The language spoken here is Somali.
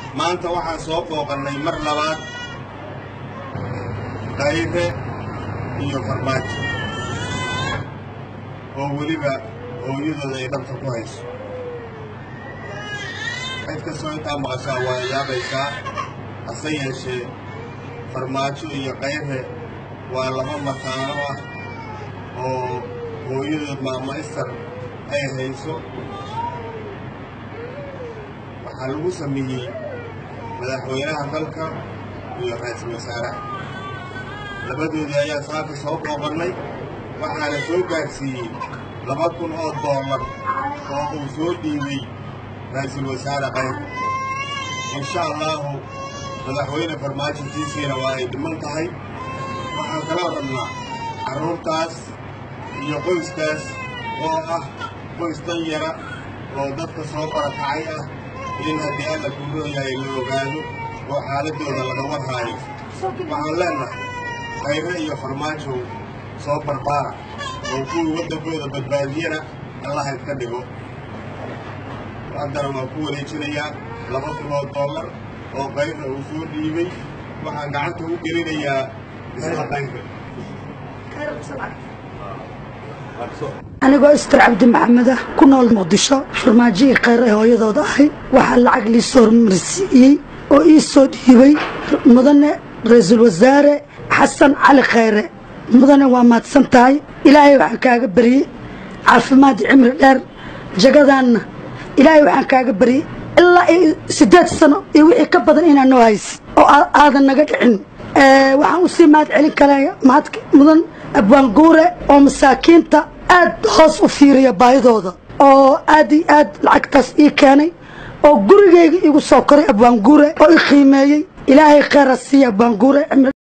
maanta waxaan soo booqannay mar labaad qaybe iyo farmaajo oo weliba hooyadooda ay dhabta ku hayso cid kastoo intaa maqashaa waa yaabaysaa hase yeeshee farmaajo iyo qaybe waa laba mataano ah oo hooyadood maamaystar ay hayso waxaa lagu sameeyey madaxweynaha dalka iyo ra-iisul wasaaraha labadoodii ayaa saaka soo booqannay waxaana soo gaarsiiyey laba kun oo doolar oo uu soo dhiibay ra-iisul wasaare qaybe insha allaahu madaxweyne farmaajintiisiina waa ay dhiman tahay waxaan kaloo rabnaa carruurtaas iyo qoyskaas oo ah qoys dan yara oo dadka soo barakacay ah in haddii alla kuurooyahay la ogaado oo xaaladdooda laga warhaayo waxaan leennahay qaybe iyo farmaajow soo barbaara oo kuwii waddankooda badbaadiyana allaha ka dhigo haddana waan ku wareejinayaa laba kun oo dollar oo qayba uu soo dhiibay waxaan gacanta u gelinayaa isla qaybe anigoo istar cabdi maxamed ah ku nool muqdisho farmaajihii khayr ee hooyadooda ahay waxaa lacag lii soo hormarsiiyey oo ii soo dhiibay mudane ra-iisul wasaare xasan cali khayre mudane waa mahadsan tahay ilaahay waxaan kaaga baryey caafimaad cimri dheer jagadaanna ilaahay waxaan kaaga baryey ilaa siddeed sano iyo wixii ka badan inaa noo haysi oo aadan naga dhicin waxaan usii mahad celin kalaya mahad mudan abwaanguure oo masaakiinta aad hoos u fiiriya baahidooda oo aad iyo aad lacagtaas ii keenay oo gurigayga igu soo koray abwaanguure oo i qiimeeyey ilaahay kheyra siiya abwaanguure